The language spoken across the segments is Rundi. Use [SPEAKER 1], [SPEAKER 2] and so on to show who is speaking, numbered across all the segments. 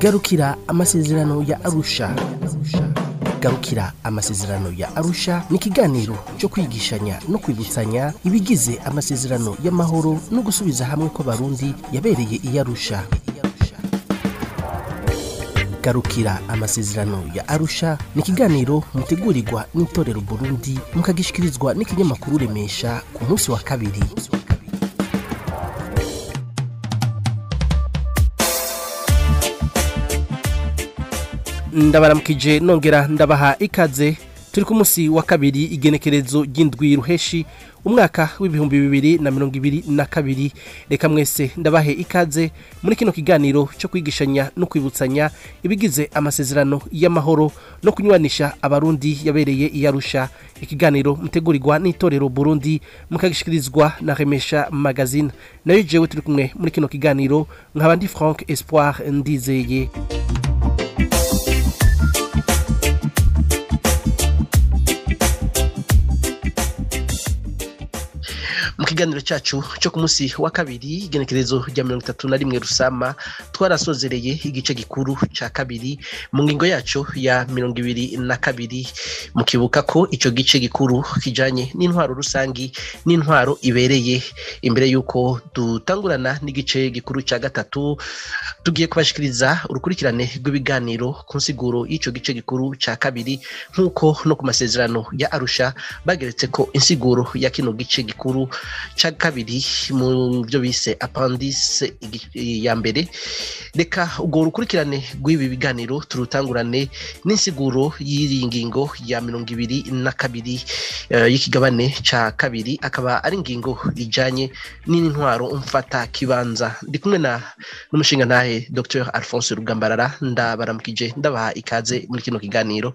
[SPEAKER 1] garukira amasezerano ya arusha garukira amasezerano ya arusha ni ikiganiro cyo kwigishanya no kwibutsanya ibigize amasezerano y'amahoro no gusubiza hamwe kw'abarundi yabereye i arusha garukira amasezerano ya arusha ni ikiganiro mutegurirwa n'itorero burundi mukagishikirizwa n'ikinyamakuru remesha ku munsi wa kabiri ndabaramukije nongera ndabaha ikaze turi ku munsi wa kabiri igenekerezo ry'indwi ruheshi umwaka w'ibihumbi bibiri na mirongo ibiri na kabiri reka mwese ndabahe ikaze muri kino kiganiro cyo kwigishanya no kwibutsanya ibigize amasezerano y'amahoro no kunywanisha abarundi yabereye i Arusha ikiganiro mutegurirwa n'itorero Burundi mukagishikirizwa na Remesha Magazine nayo jewe turi kumwe muri kino kiganiro nkaba ndi Frank Espoir ndizeye mu kiganiro cyacu cyo ku munsi wa kabiri igenekerezo rya mirongo itatu na rimwe rusama twarasozereye igice gikuru cya kabiri mu ngingo yacu ya mirongo ibiri na kabiri mukibuka ko icyo gice gikuru kijanye n'intwaro rusangi n'intwaro ibereye imbere y'uko dutangurana n'igice gikuru cya gatatu tugiye kubashikiriza urukurikirane rw'ibiganiro ku nsiguro y'icyo gice gikuru cya kabiri nk'uko no ku masezerano ya arusha bageretse ko insiguro ya kino gice gikuru cya kabiri mu byo bise apandise ya mbere reka ubwo rukurikirane rw'ibi biganiro turutangurane n'insiguro y'iri ngingo ya mirongo ibiri na kabiri y'ikigabane cya kabiri akaba ari ingingo ijyanye n'intwaro mfata kibanza ndi kumwe na n'umushinga ntahe dr alphonse rugambarara ndabaramukije ndabaha ikaze muri kino kiganiro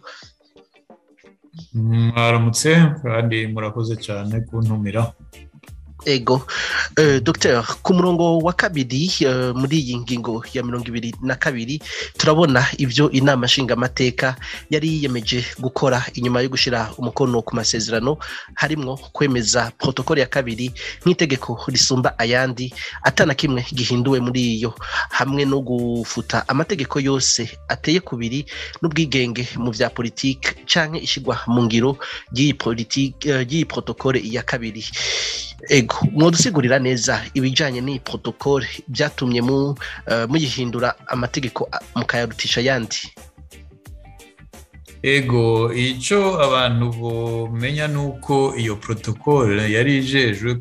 [SPEAKER 2] mwaramutse kandi murakoze cyane kuntumira
[SPEAKER 1] ego uh, Dr ku murongo wa kabiri uh, muri iyi ngingo ya mirongo ibiri na kabiri turabona ibyo inama nshingamateka yari yiyemeje gukora inyuma yo gushyira umukono ku masezerano harimwo kwemeza protokole ya kabiri nk'itegeko risumba ayandi atana kimwe gihinduwe muri iyo hamwe no gufuta amategeko yose ateye kubiri n'ubwigenge mu bya politiki canke ishyirwa mu ngiro ry'iyi politiki uh, ry'iyi protokole ya kabiri ego mwadusigurira neza ibijyanye n'iyi protokole byatumye muyihindura amategeko mukayarutisha ayandi
[SPEAKER 2] ego icyo abantu bamenya ni uko iyo protokole yari ijejwe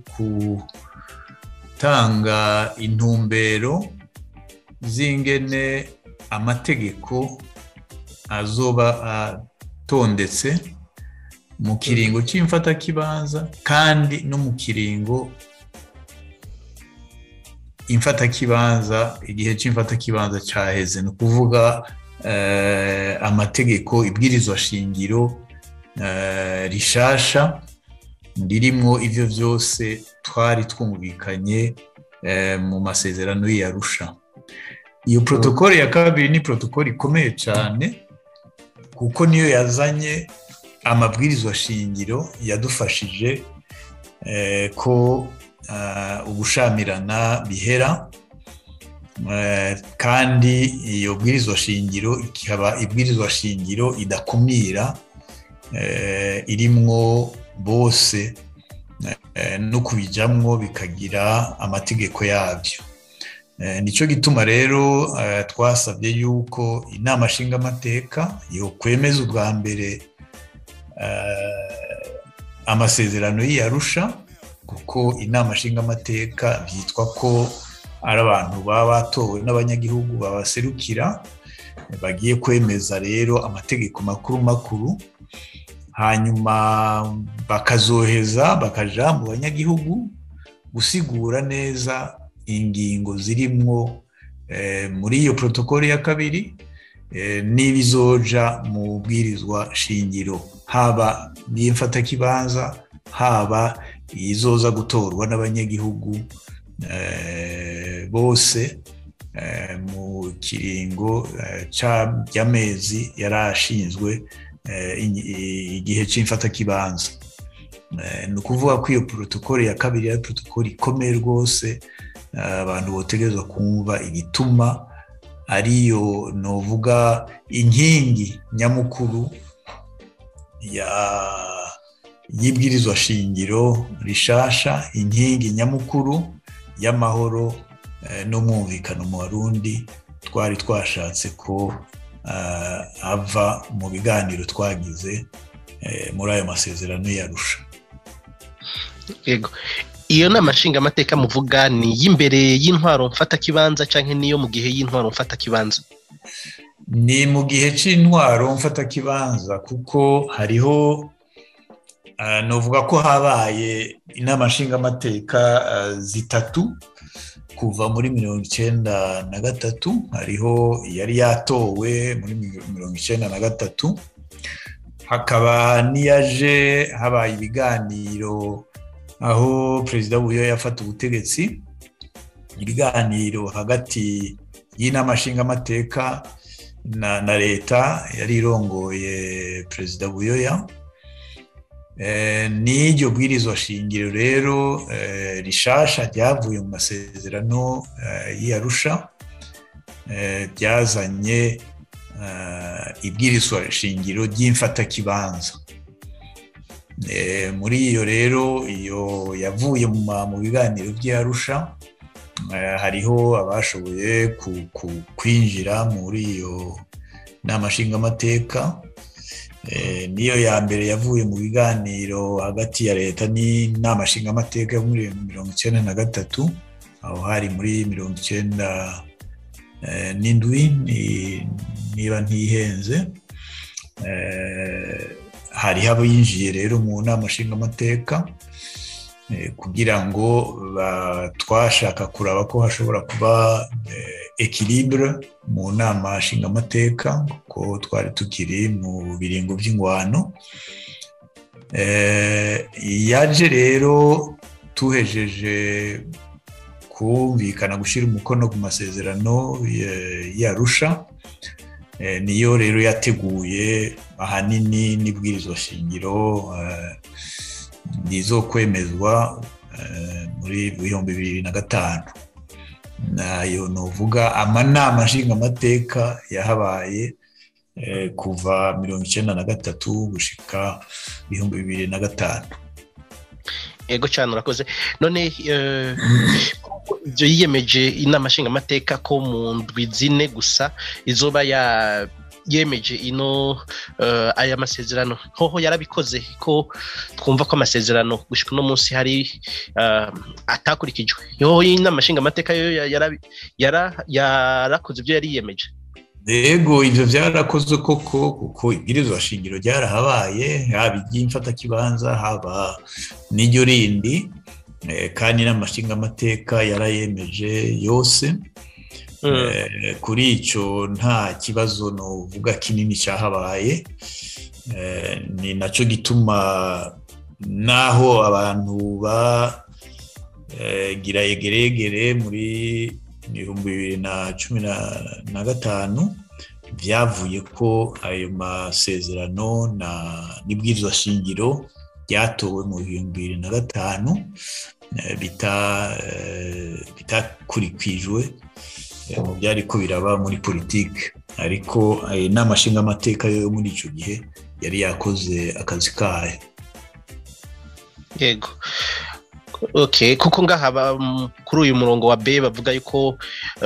[SPEAKER 2] gutanga intumbero z'ingene amategeko azoba atondetse mu kiringo cy'imfatakibanza kandi no mu kiringo imfatakibanza igihe cy'imfatakibanza cyaheze ni ukuvuga amategeko ibwirizwa shingiro rishasha ririmo ibyo byose twari twumvikanye mu masezerano y'iyarusha iyo protokole ya kabiri ni protokole ikomeye cyane kuko niyo yazanye amabwirizwa shingiro yadufashije ko ubushamirana bihera kandi iyo bwirizwa shingiro ikaba ibwirizwa shingiro idakumira irimwo bose no kubijyamwo bikagira amategeko yabyo nicyo gituma rero twasabye yuko inama nshingamateka yo kwemeza ubwa mbere amasezerano y'iyarusha kuko inama nshingamateka byitwa ko ari abantu baba batowe n'abanyagihugu babaserukira bagiye kwemeza rero amategeko makuru makuru hanyuma bakazoheza bakaja mu banyagihugu gusigura neza ingingo zirimwo muri iyo protokole ya kabiri n'ibizoja mu bwirizwa shingiro haba n'imfatakibanza haba izoza gutorwa n'abanyagihugu bose mu kiringo cy'amezi yari ashinzwe igihe cy'imfatakibanza ni ukuvuga ko iyo protokole ya kabiri ari protokole ikomeye rwose abantu botegerezwa kumva igituma ariyo novuga inkingi nyamukuru y'ibwirizwa shingiro rishasha inkingi nyamukuru y'amahoro n'umwumvikano mu barundi twari twashatse ko ava mu biganiro twagize muri ayo masezerano yarusha
[SPEAKER 1] yego iyo nama nshingamateka muvuga ni iy'imbere y'intwaro mfatakibanza cyangwa niyo mu gihe y'intwaro mfatakibanza
[SPEAKER 2] ni mu gihe cy'intwaro mfatakibanza kuko hariho navuga ko habaye inama nshingamateka zitatu kuva muri mirongo icyenda na gatatu hariho yari yatowe muri mirongo icyenda na gatatu hakaba n'iyaje habaye ibiganiro aho perezida w'ubuyo yafata ubutegetsi ibiganiro hagati y'inama nshingamateka na leta yari irongoye perezida buyoya n'iryo bwirizwa shingiro rero rishasha ryavuye mu masezerano y'iyarusha byazanye ibwirizwa shingiro ry'imfatakibanza muri iyo rero iyo yavuye mu biganiro by'iyarusha hariho abashoboye kwinjira muri iyo nama nshingamateka niyo ya mbere yavuye mu biganiro hagati ya leta n'inama nshingamateka yo muri mirongo icyenda na gatatu aho hari muri mirongo icyenda n'indwi niba ntihenze hariho abinjiye rero mu nama nshingamateka kugira ngo twashaka kuraba ko hashobora kuba ekiribure mu nama nshingamateka kuko twari tukiri mu biringo by'ingwano yaje rero tuhejeje kumvikana gushyira umukono ku masezerano yarusha niyo rero yateguye ahanini n'ibwirizwa shingiro nizo kwemezwa muri bihumbi bibiri na gatanu nayo nuvuga amanama nshingamateka yahabaye kuva mirongo icyenda na gatatu gushika ibihumbi bibiri na gatanu
[SPEAKER 1] ego cyane urakoze none ibyo yiyemeje inama nshingamateka ko mu ndwi zine gusa izoba ya yemeje ino aya masezerano hoho yarabikoze ko twumva ko amasezerano gushyika uno munsi hari atakurikijwe hoho inama nshingamateka yo yarakoze ibyo yari yiyemeje
[SPEAKER 2] yego ibyo byarakozwe koko kuko ibwirizwa shingiro ryarahabaye haba iry'imfatakibanza haba n'iryo rindi kandi n'amashingamateka yarayemeje yose kuri icyo nta kibazo nuvuga kinini cyahabaye ni nacyo gituma n'aho abantu bagira egeregere muri ibihumbi bibiri na cumi na gatanu byavuye ko ayo masezerano n'ibwirizwa shingiro byatowe mu bihumbi bibiri na gatanu bitakurikijwe mu byari ko biraba muri politiki ariko inama nshingamateka yo muri icyo gihe yari yakoze akazi kayo
[SPEAKER 1] yego kuko ngaha kuri uyu murongo wa b bavuga yuko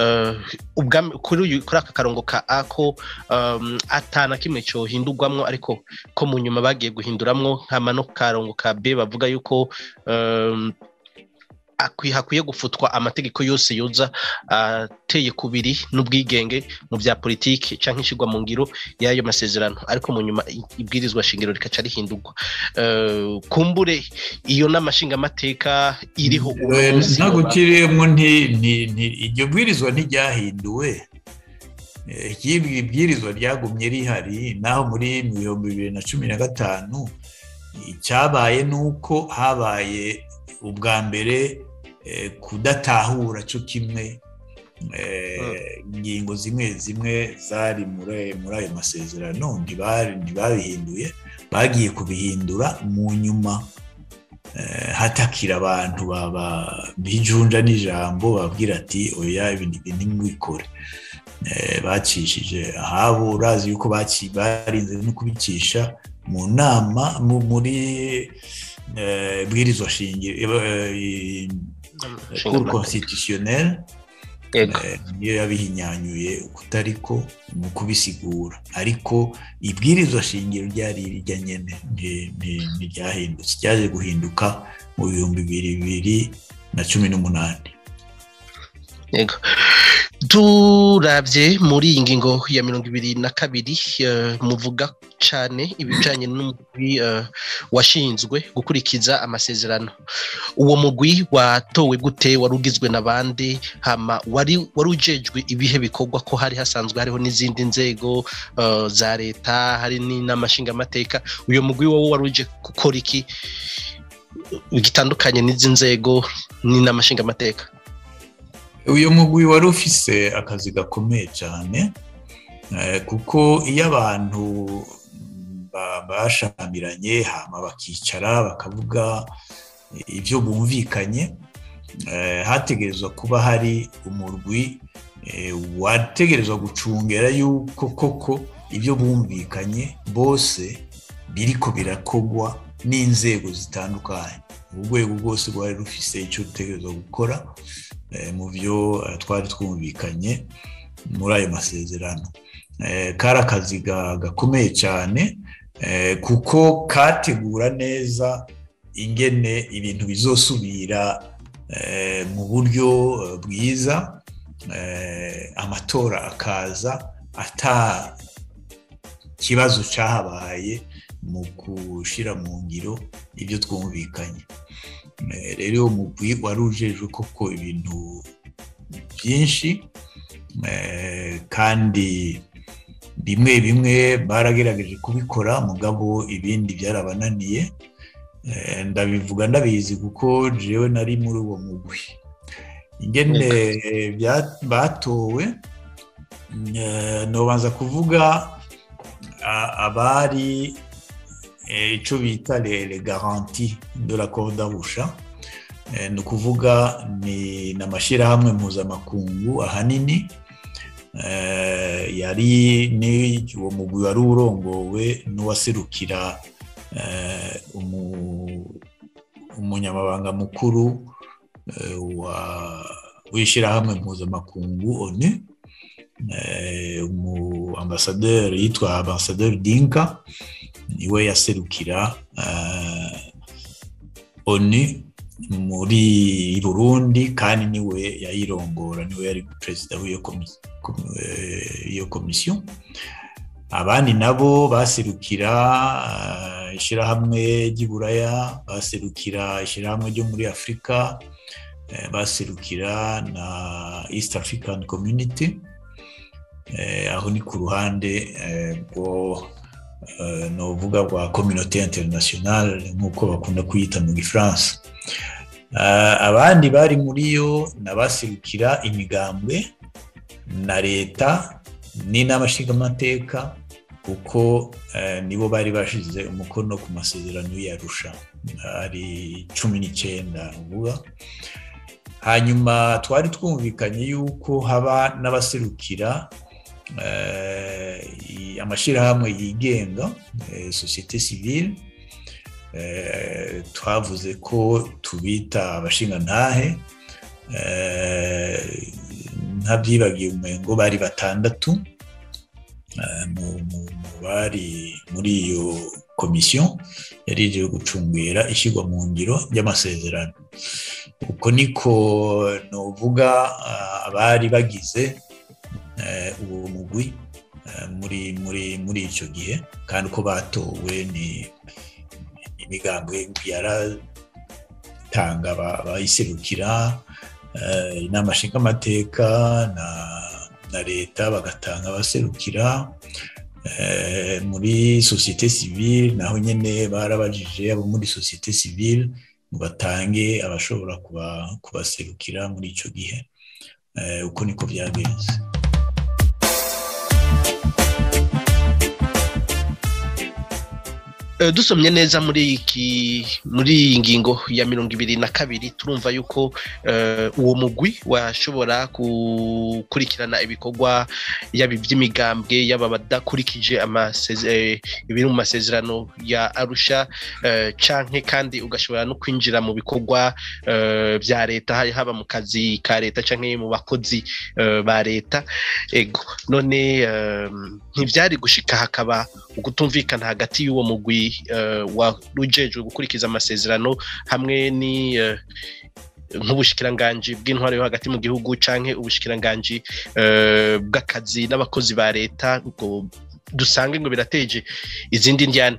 [SPEAKER 1] kuri aka karongo ka a ko atana kimwe cyohindurwamo ariko ko mu nyuma bagiye guhinduramwo nkama no karongo ka b bavuga yuko hakwiye gufutwa amategeko yose yoza ateye kubiri n'ubwigenge mu bya politiki cyangwa ishyirwa mu ngiro y'ayo masezerano ariko mu nyuma ibwirizwa shingiro rikaca rihindurwa kumbure iyo n'amashingamateka iriho
[SPEAKER 2] ntabwo ukirimo iryo bwirizwa ntiryahinduwe ibwirizwa ryagumye rihari naho muri bihumbi bibiri na cumi na gatanu icyabaye ni uko habaye ubwa mbere kudatahura cyo kimwe ingingo zimwe zimwe zari muri ayo masezerano ntibabihinduye bagiye kubihindura mu nyuma hatakira abantu bijunja n'ijambo babwira ati oya ibintu ntibikore bacishije ahabo urazi yuko barinze no kubicisha mu nama muri bwirizwa shingiro cour constitutionnelle niyo yabihinyanyuye kutariko mu kubisigura ariko ibwirizwa shingiro ryari rijya nyene ntiryahindutse ryaje guhinduka mu bihumbi bibiri na cumi n'umunani
[SPEAKER 1] yego turabye muri iyi ngingo ya mirongo ibiri na kabiri muvuga cyane ibijyanye n'umugwi washinzwe gukurikiza amasezerano uwo mugwi watowe gute wari ugizwe n'abandi hama wari ujejwe ibihe bikorwa ko hari hasanzwe hariho n'izindi nzego za leta hari n'amashingamateka uyu mugwi wowe wari uje gukora iki gitandukanye n'izi nzego n'amashingamateka
[SPEAKER 2] uyu mugwi wari ufise akazi gakomeye cyane kuko iyo abantu bashamiranye hama bakicara bakavuga ibyo bumvikanye hategerezwa kuba hari umurwi wategerezwa gucungera yuko koko ibyo bumvikanye bose biriko birakogwa n'inzego zitandukanye urwego rwose rwari rufise icyo rutegerezwa gukora mu byo twari twumvikanye muri ayo masezerano kari akazi gakomeye cyane kuko kategura neza ingene ibintu bizosubira mu buryo bwiza amatora akaza ata kibazo cyahabaye mu gushyira mu ngiro ibyo twumvikanye rero umugwi wari ujejwe koko ibintu byinshi kandi bimwe bimwe baragerageje kubikora mugabo ibindi byarabananiye ndabivuga ndabizi kuko jewe nari muri uwo mugwi ingene batowe nobanza kuvuga abari icyo bita le garanti de la d'arusha ni ukuvuga ni n'amashyirahamwe mpuzamakungu ahanini yari ni uwo mugwi wari urongowe n'uwaserukira umunyamabanga mukuru w'ishyirahamwe mpuzamakungu onu umu ambasaderi yitwa ambasaderi dinka niwe yaserukira onu muri burundi kandi niwe yayirongora niwe yari perezida w'iyo komisiyo abandi nabo baserukira ishyirahamwe ry'iburaya baserukira ishyirahamwe ryo muri afurika baserukira na east african community aho ni ku ruhande rwo ni uvuga rwa communauté internationale nk'uko bakunda kuyita mu gifaransa abandi bari muri yo n'abaserukira imigambwe na leta n'inama nshingamateka kuko nibo bari bashyize umukono ku masezerano y'arusha ari cumi n'icyenda uvuga hanyuma twari twumvikanye yuko haba n'abaserukira amashyirahamwe yigenga sosiyete sivile twavuze ko tubita abashingantahe ntabyibagiye umengo bari batandatu mu bari muri iyo komisiyo yari igiye gucungera ishyirwa mu ngiro ry'amasezerano uko niko nuvuga abari bagize uwo mugwi muri muri muri icyo gihe kandi uko batowe ni imigambi yaratanga abayiserukira inama nshingamateka na leta bagatanga abaserukira muri sosiyete sivile naho nyine barabajije abo muri sosiyete sivile ngo batange abashobora kubaserukira muri icyo gihe uko niko byagenze
[SPEAKER 1] dusomye neza muri iki muri iyi ngingo ya mirongo ibiri na kabiri turumva yuko uwo mugwi washobora gukurikirana ibikorwa yaba iby'imigambwe yaba badakurikije ibiri mu masezerano ya arusha canke kandi ugashobora no kwinjira mu bikorwa bya leta haba mu kazi ka leta canke mu bakozi ba leta ego none ntibyari gushika hakaba ukutumvikana hagati y'uwo mugwi warujejwe gukurikiza amasezerano hamwe ni nk'ubushikiranganji bw'intwaro yo hagati mu gihugu canke ubushikiranganji bw'akazi n'abakozi ba leta ngo dusange ngo birateje izindi ndyane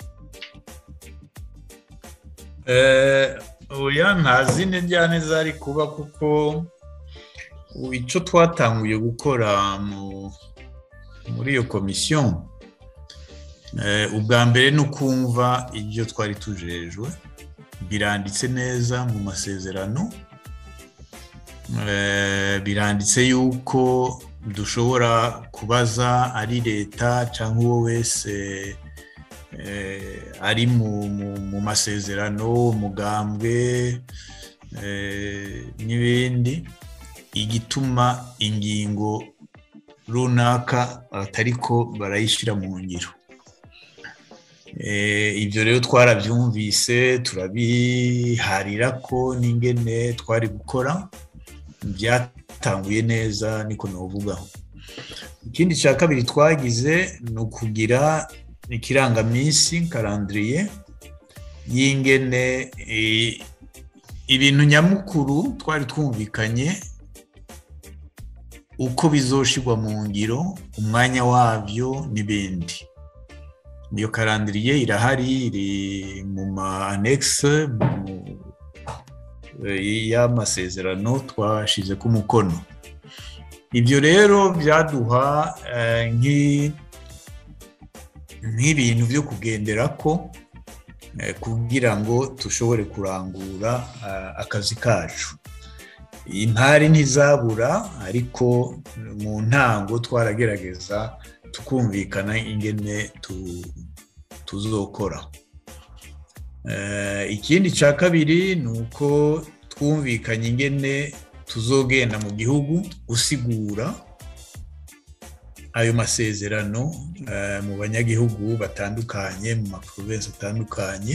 [SPEAKER 2] oya nta zindi njyane zari kuba kuko icyo twatanguye gukora muri iyo komisiyo ubwa mbere ni ukumva ibyo twari tujejwe biranditse neza mu masezerano biranditse yuko dushobora kubaza ari leta cyangwa uwo wese ari mu masezerano umugambwe n'ibindi igituma ingingo runaka batariko barayishyira mu ngiro ibyo rero twarabyumvise turabiharira ko n'ingene twari gukora byatanguye neza niko navugaho ikindi cya kabiri twagize ni ukugira ikirangaminsi karandiriye y'ingene ibintu nyamukuru twari twumvikanye uko bizoshirwa mu ngiro umwanya wabyo n'ibindi iyo karandiriye irahari iri mu ma anekisi y'amasezerano twashyize ku mukono ibyo rero byaduha nk'ibintu byo kugendera ko kugira ngo dushobore kurangura akazi kacu impari ntizabura ariko mu ntango twaragerageza tukumvikana ingene tuzokora ikindi cya kabiri ni uko twumvikanye ingene tuzogenda mu gihugu gusigura ayo masezerano mu banyagihugu batandukanye mu maprovensi atandukanye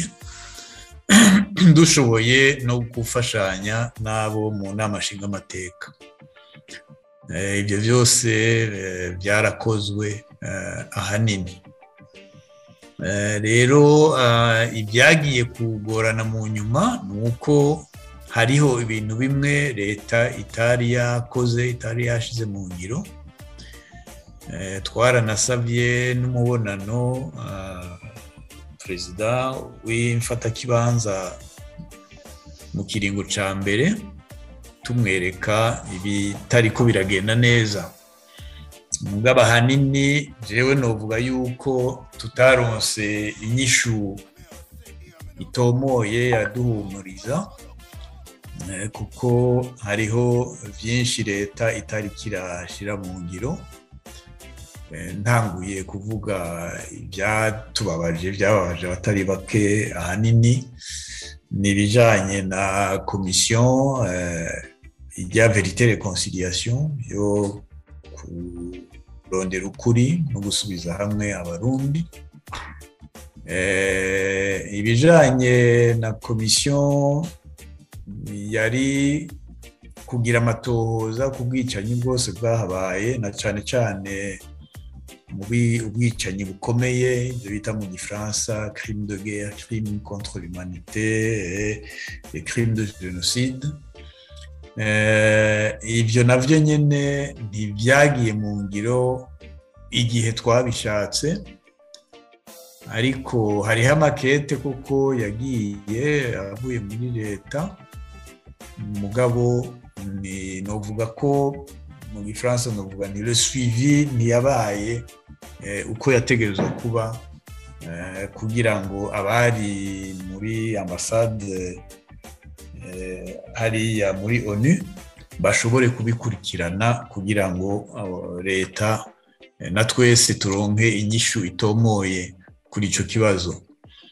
[SPEAKER 2] dushoboye no gufashanya n'abo mu nama nshingamateka ibyo byose byarakozwe ahanini rero ibyagiye kugorana mu nyuma ni uko hariho ibintu bimwe leta itari yakoze itari yashyize mu ngiro twaranasabye n'umubonano perezida w'imfatakibanza mu kiringo cya mbere tumwereka ibitari ko biragenda neza mugabo ahanini jewe novuga yuko tutaronse inyishu itomoye yaduhumuriza kuko hariho byinshi leta itari kirashyira mu ngiro ntanguye kuvuga ibyatubabaje byababaje abatari bake ahanini ni ibijyanye na komisiyo ijya verite reconciliation yo kurondera ukuri no gusubiza hamwe abarundi ibijyanye na komisiyo yari kugira amatohoza ku bwicanyi bwose bwahabaye na cyane cyane ubwicanyi bukomeye ibyo bita mu gifaransa crime de guerre crime contre l'humanité crime de jenoside ibyo nabyo nyine ntibyagiye mu ngiro igihe twabishatse ariko hariho amakete kuko yagiye avuye muri leta mugabo ni novuga ko mu gifaransa novuga ni le suivi ntiyabaye uko yategerezwa kuba kugira ngo abari muri ambasade hariya muri onu bashobore kubikurikirana kugira ngo leta na twese turonke inyishu itomoye kuri icyo kibazo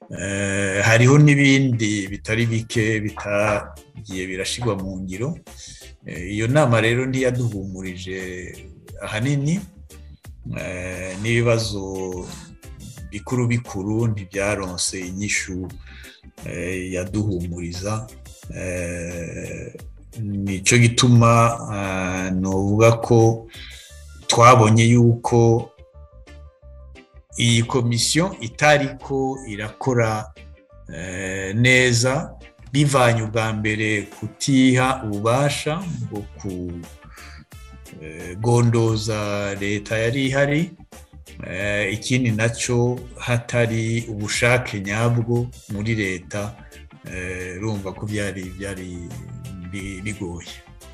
[SPEAKER 2] hariho n'ibindi bitari bike bitagiye birashyirwa mu ngiro iyo nama rero ntiyaduhumurije ahanini n'ibibazo bikuru bikuru ntibyaronse inyishu yaduhumuriza nicyo gituma nuvuga ko twabonye yuko iyi komisiyo itari ko irakora neza bivanye ubwa mbere kutiha ububasha bwo kugondoza leta yari ihari ikindi nacyo hatari ubushake nyabwo muri leta rumva ko byari byari bigoye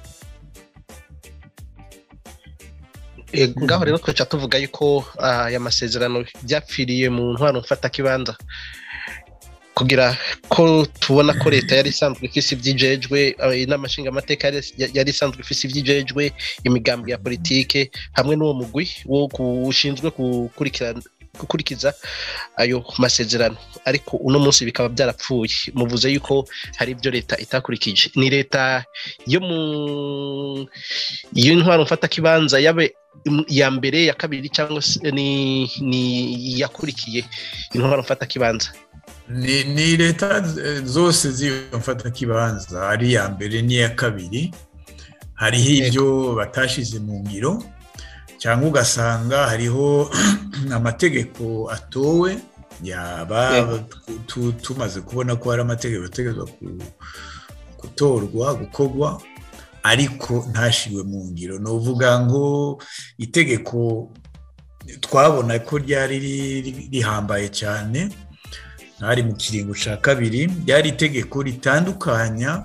[SPEAKER 1] ngaho rero twaca tuvuga yuko aya masezerano byapfiriye mu ntwaro mfatakibanza kugira ko tubona ko leta yari isanzwe ifise ibyijejwe inama nshingamateka yari isanzwe ifise ibyijejwe imigambi ya politike hamwe n'uwo mugwi wo ushinzwe gukurikiza ayo masezerano ariko uno munsi bikaba byarapfuye muvuze yuko hari ibyo leta itakurikije ni leta yo mu y'intwaro mfatakibanza yabe iya mbere ya kabiri cyangwa se ni iyakurikiye intwaro mfatakibanza
[SPEAKER 2] ni leta zose z'iyo mfatakibanza ari iya mbere n'iya kabiri hariho ibyo batashyize mu ngiro cyangwa ugasanga hariho amategeko atowe yaba tumaze kubona ko hari amategeko ategetswe gutorwa gukorwa ariko ntashyirwe mu ngiro ni uvuga ngo itegeko twabona ko ryari rihambaye cyane ntari mu kiringo cya kabiri ryari itegeko ritandukanya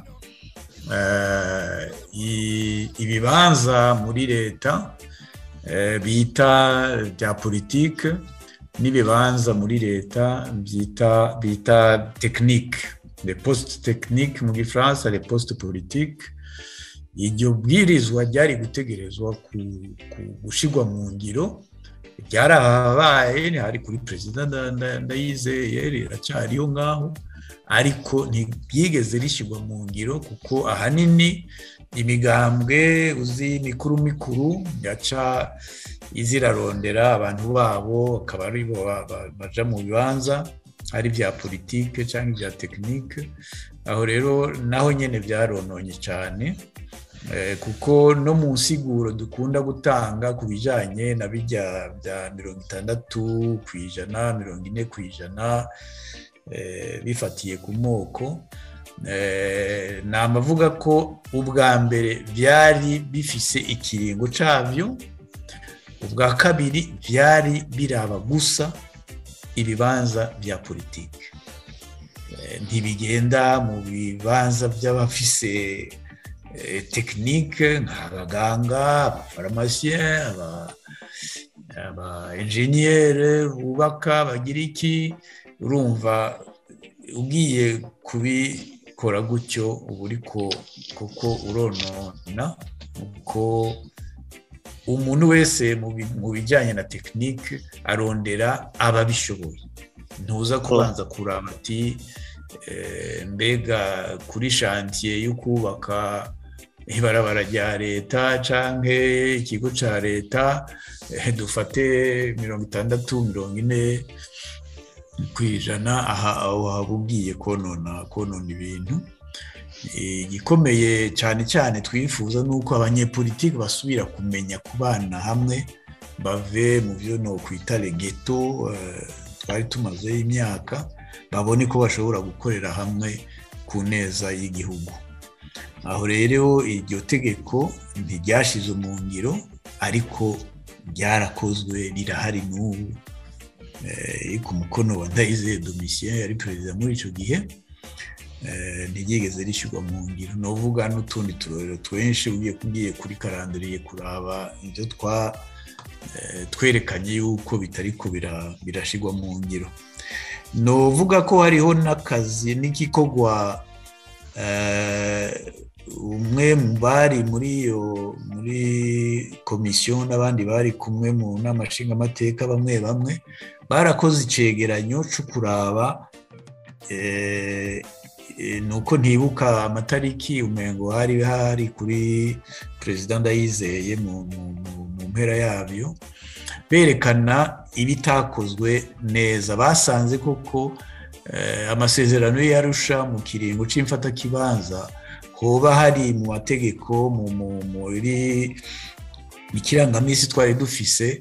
[SPEAKER 2] ibibanza muri leta bita bya politike n'ibibanza muri leta byita bita tekinike le poste tekinike mu gifaransa le poste politike iryo bwirizwa ryari gutegerezwa gushyirwa mu ngiro ryarahabaye hari kuri perezida ndayizeye riracyariho ngaho ariko ntibyigeze rishyirwa mu ngiro kuko ahanini imigambwe uzi mikuru mikuru yaca izirarondera abantu babo akaba ari bo baja mu bibanza ari ibya politike cyangwa ibya tekinike aho rero naho nyine byarononye cyane kuko no mu nsiguro dukunda gutanga ku bijyanye na bijya bya mirongo itandatu ku ijana mirongo ine ku ijana bifatiye ku moko ni amavuga ko ubwa mbere byari bifise ikiringo cyabyo ubwa kabiri byari biraba gusa ibibanza bya politiki ntibigenda mu bibanza by'abafise tekinike nk'abaganga abafaramasiye aba enjeniyeri bubaka bagira iki urumva ugiye kubikora gutyo uba uri kuko uronona kuko umuntu wese mu bijyanye na tekinike arondera ababishoboye ntuza kubanza kuraba ati mbega kuri shantiye yo kubaka ibarabara rya leta cyangwa ikigo cya leta dufate mirongo itandatu mirongo ine ku ijana aha waba ugiye konona konona ibintu igikomeye cyane cyane twifuza ni uko abanyepolitiki basubira kumenya kubana hamwe bave mu byo ni ukwita regeto twari tumazeho imyaka babone ko bashobora gukorera hamwe ku neza y'igihugu aho rero iryo tegeko ntiryashyize mu ngiro ariko ryarakozwe rirahari n'ubu ku mukono wa ndayizeye domisiyo yari perezida muri icyo gihe ntiryigeze rishyirwa mu ngiro ni uvuga n'utundi turorero twinshi ugiye kuri karandiriye kuraba ibyo twerekanye yuko bitari ko birashyirwa mu ngiro ni uvuga ko hariho n'akazi n'igikorwa umwe mu bari muri iyo muri komisiyo n'abandi bari kumwe mu nama nshingamateka bamwe bamwe barakoze icyegeranyo cyo kuraba ni uko ntibuka amatariki umengo hari hari kuri perezida ndayizeye mu mpera yabyo berekana ibitakozwe neza basanze koko amasezerano yarusha mu kiringo cy'imfatakibanza hoba hari mu mategeko muri ikirangaminsi twari dufise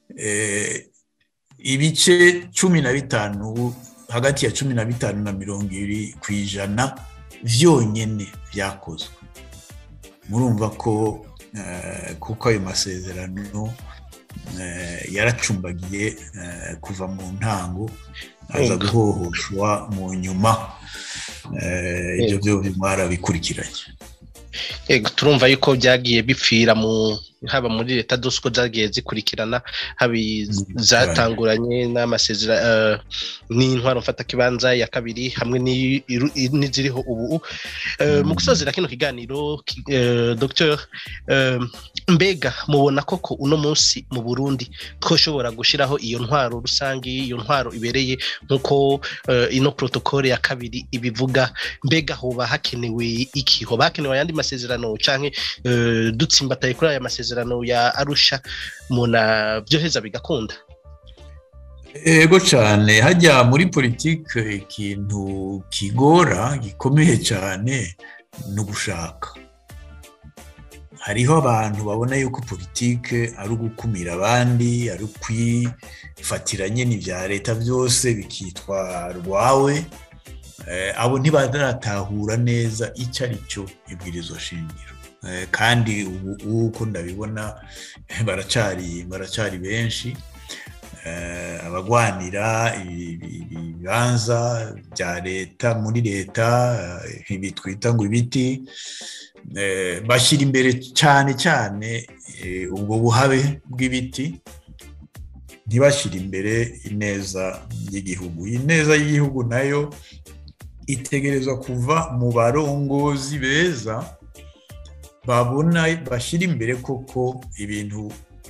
[SPEAKER 2] ibice cumi na bitanu hagati ya cumi na bitanu na mirongo ibiri ku ijana byonyine byakozwe murumva ko kuko ayo masezerano yaracumbagiye kuva mu ntango aza guhohoshwa mu nyuma ibyo byo mwarabikurikiranye
[SPEAKER 1] turumva yuko byagiye bipfira mu haba muri leta zose uko zagiye zikurikirana haba zatanguranye n'amasezerano n'intwaro mfatakibanza ya kabiri hamwe n'iziriho ubu mu gusozera kino kiganiro dr mbega mubona koko uno munsi mu burundi twoshobora gushyiraho iyo ntwaro rusange iyo ntwaro ibereye nk'uko ino protokole ya kabiri ibivuga mbega hoba hakenewe iki hoba hakenewe ayandi masezerano cyangwa dutsimbataye kuri aya masezerano ya arusha muna byoheza bigakunda
[SPEAKER 2] ego cyane hajya muri politiki ikintu kigora gikomeye cyane ni ugushaka hariho abantu babona yuko politiki ari ugukumira abandi ari ukwifatira nyine ibya leta byose bikitwa rwawe abo ntibaratahura neza icyo ari cyo ibwirizo shingiro kandi ubu uko ndabibona baracari baracari benshi abagwanira ibibanza bya leta muri leta ibi twita ngo ibiti bashyira imbere cyane cyane ubwo buhabe bw'ibiti ntibashyire imbere ineza y'igihugu ineza y'igihugu nayo itegerezwa kuva mu barongozi beza babona bashyira imbere koko ibintu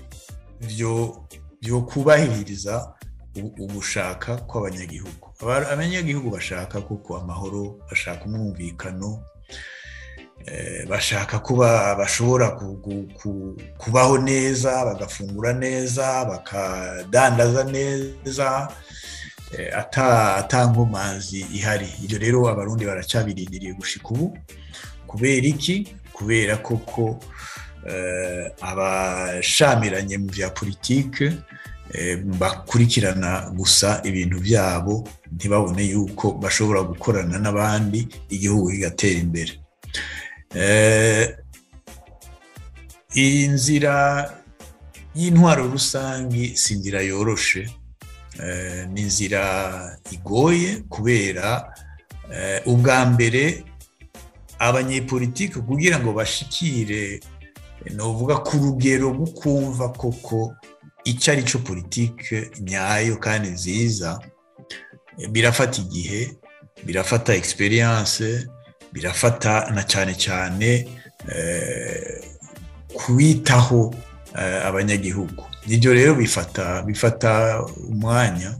[SPEAKER 2] byo kubahiriza ugushaka kw'abanyagihugu abanyagihugu bashaka kuko amahoro bashaka umwumvikano bashaka kuba bashobora kubaho neza bagafungura neza bakadandaza neza atankomanzi ihari ibyo rero abarundi baracyabirindiriye gushika ubu kubera iki kubera koko abashamiranye mu bya politike bakurikirana gusa ibintu byabo ntibabone yuko bashobora gukorana n'abandi igihugu kigatera imbere iyi nzira y'intwaro rusange si inzira yoroshe ni inzira igoye kubera ubwa mbere abanyepolitike kugira ngo bashikire ni uvuga ku rugero rwo kumva koko icyo ari cyo politike nyayo kandi nziza birafata igihe birafata egisperiyanse birafata na cyane cyane kwitaho abanyagihugu nibyo rero bifata bifata umwanya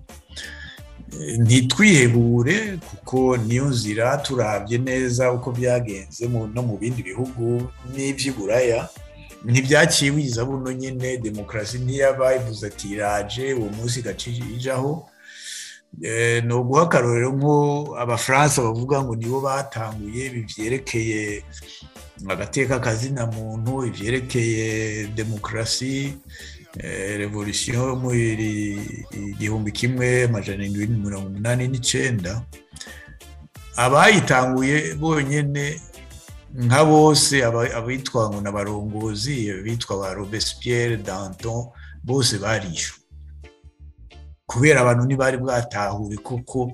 [SPEAKER 2] ntitwihebure kuko niyo nzira turabye neza uko byagenze no mu bindi bihugu n'iby'iburaya ntibyakiwiza buno nyine demokarasi ntiyaba ivuze ati iraje uwo munsi igacijaho ni uguha akarorero nko abafaransa bavuga ngo nibo batanguye byerekeye agateka kazina muntu ibyerekeye demokarasi revolisiyo mu igihumbi kimwe amajana arindwi mirongo umunani n'icyenda abayitanguye bonyine nka bose abitwa ngo n'abarongozi bitwa ba robespierre danton bose barishwe kubera abantu ntibari bwatahure kuko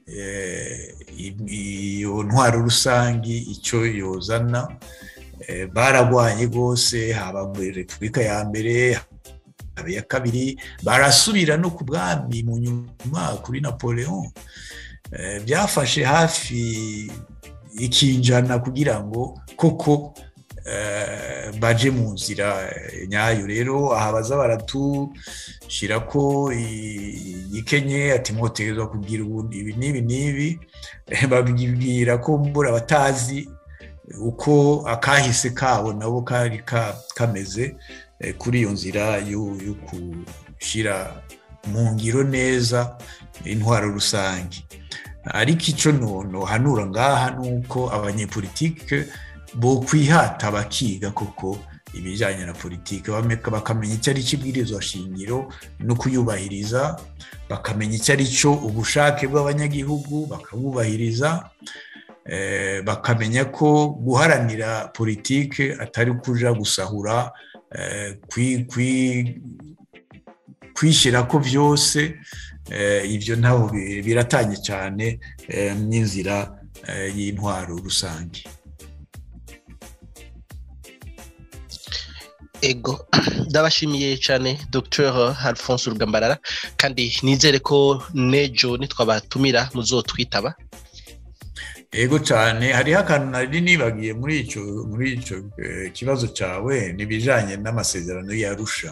[SPEAKER 2] iyo ntwaro rusange icyo yozana baragwanye rwose haba muri repubulika ya mbere haba iya kabiri barasubira no ku bwami mu nyuma kuri napoleon byafashe hafi ikinjana kugira ngo koko baje mu nzira nyayo rero aha baza baratushyira ko ikenye ati mwoterezwa kugira ibi n'ibi n'ibi babwira ko mbura abatazi uko akahise kabo nabo kari kameze kuri iyo nzira yo gushyira mu ngiro neza intwaro rusange ariko icyo hanura ngaha ni uko abanyepolitike bo kwihata bakiga koko ibijyanye na politiki bakamenya icyo ari cyo ibwirizwa shingiro no kuyubahiriza bakamenya icyo ari cyo ubushake bw'abanyagihugu bakabubahiriza bakamenya ko guharanira politiki atari kuja gusahura kwishyira ko byose ibyo ntabwo biratanye cyane n'inzira y'intwaro rusange
[SPEAKER 1] ego ndabashimiye cyane dr alphonse rugambarara kandi nizere ko nejo nitwabatumira muzotwitaba
[SPEAKER 2] ego cyane hariho akantu nari nibagiye muri icyo muri icyo kibazo cyawe n'ibijyanye n'amasezerano yarusha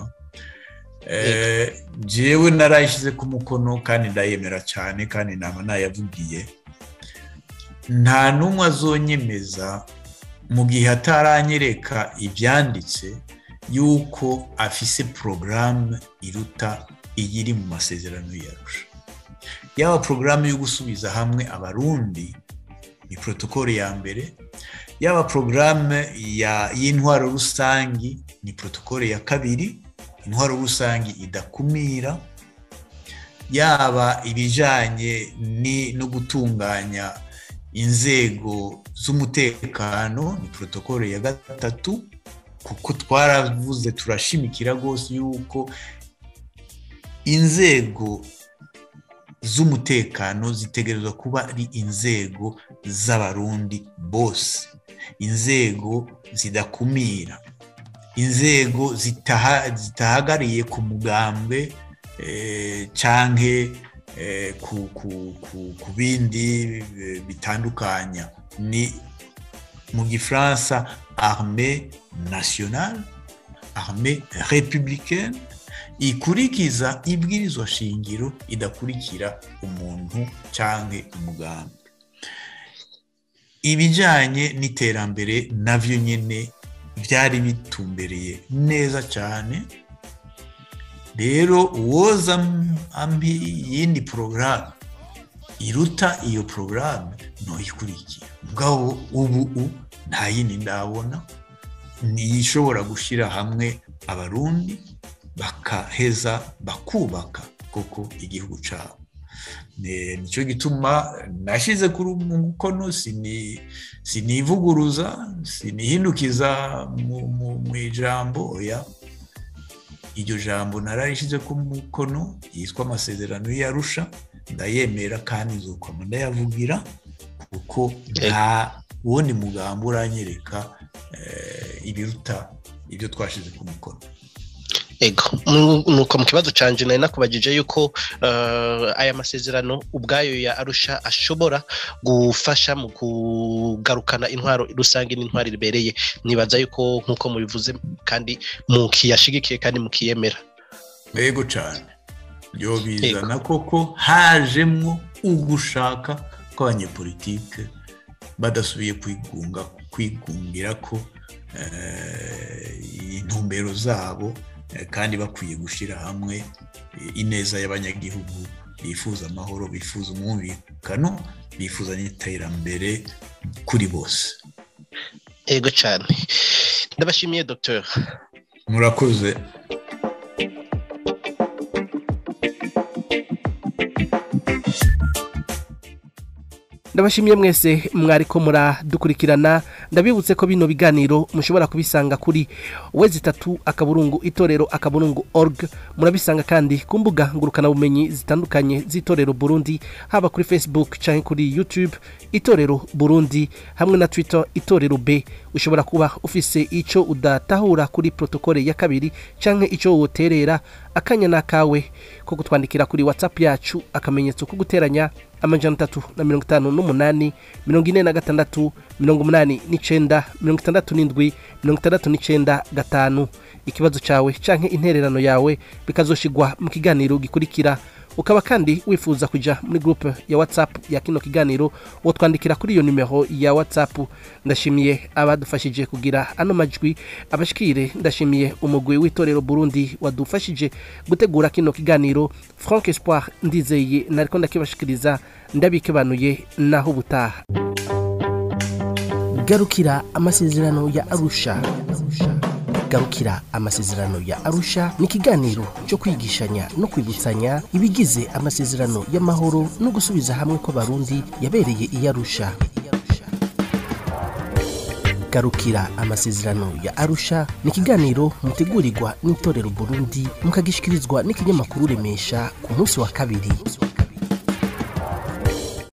[SPEAKER 2] njyewe narayishyize ku mukono kandi ndayemera cyane kandi naba nayavugiye nta n'umwe azonyemeza mu gihe ataranyereka ibyanditse yuko afise porogaramu iruta iyiri mu masezerano yarusha yaba porogaramu yo gusubiza hamwe abarundi ni protokole ya mbere yaba porogaramu y'intwaro rusange ni protokole ya kabiri intwaro rusange idakumira yaba ibijyanye no gutunganya inzego z'umutekano ni protokole ya gatatu kuko twaravuze turashimikira rwose yuko inzego z'umutekano zitegerezwa kuba ari inzego z'abarundi bose inzego zidakumira inzego zitahagariye ku mugambwe cyangwa ku bindi bitandukanya ni mu gifaransa arme nationale arme républicaine ikurikiza ibwirizwa shingiro idakurikira umuntu cyangwa umugambi ibijyanye n'iterambere nabyo nyine byari bitumbereye neza cyane rero uwoza ambi yindi porogaramu iruta iyo porogaramu ntuyikurikira mugabo ubu nta yindi ndabona ishobora gushyira hamwe abarundi bakaheza bakubaka koko igihugu cyabo nicyo gituma nashyize kuri mukono sinivuguruza sinihindukiza mu ijambo oya iryo jambo nararishyize ku mukono yitwa amasezerano yarusha ndayemera kandi nzukoma ndayavugira kuko nta wundi mugambi uranyereka ibiruta ibyo twashyize ku mukono
[SPEAKER 1] ego nuko mu kibazo cyanje nari nakubajije yuko aya masezerano ubwayo ya arusha ashobora gufasha mu kugarukana intwaro rusange n'intwaro ribereye nibaza yuko nk'uko mubivuze kandi mukiyashigikiye kandi mukiyemera
[SPEAKER 2] ego cyane byo bizana koko hajemwo ugushaka kw'abanyepolitike badasubiye kwigunga kwigungira ko intumbero zabo kandi bakwiye gushyira hamwe ineza y'abanyagihugu bifuza amahoro bifuza umwumvikano bifuza n'iterambere kuri bose
[SPEAKER 1] ego cyane ndabashimiye dogiteri
[SPEAKER 2] murakoze
[SPEAKER 1] ndabashimiye mwese mwariko muradukurikirana ndabibutse ko bino biganiro mushobora kubisanga kuri wezi itatu akaburungu itorero akaburungu org murabisanga kandi ku mbuga ngurukanabumenyi zitandukanye z'itorero burundi haba kuri facebook cyangwa kuri youtube itorero burundi hamwe na twitter itorero b ushobora kuba ufise icyo udatahura kuri protokole ya kabiri cyangwa icyo woterera akanya n'akawe ko kutwandikira kuri whatsapp yacu akamenyetso ko guteranya amajana atatu na mirongo itanu n'umunani mirongo ine na gatandatu mirongo umunani n'icenda mirongo itandatu n'indwi mirongo itandatu n'icenda gatanu ikibazo cawe canke intererano yawe bikazoshigwa mu kiganiro gikurikira ukaba kandi wifuza kuja muri groupe ya whatsapp ya kino kiganiro wotwandikira kuri iyo nimero ya whatsapp ndashimiye abadufashije kugira ano majwi abashikire ndashimiye umugwi w'itorero burundi wadufashije gutegura kino kiganiro frank espoir ndizeye nariko ndakibashikiriza ndabikebanuye naho ubutaha garukira amasezerano ya arusha garukira amasezerano ya arusha ni ikiganiro cyo kwigishanya no kwibutsanya ibigize amasezerano y'amahoro no gusubiza hamwe kw'abarundi yabereye i arusha garukira amasezerano ya arusha ni ikiganiro mutegurirwa n'itorero burundi mukagishikirizwa n'ikinyamakuru remesha ku munsi wa kabiri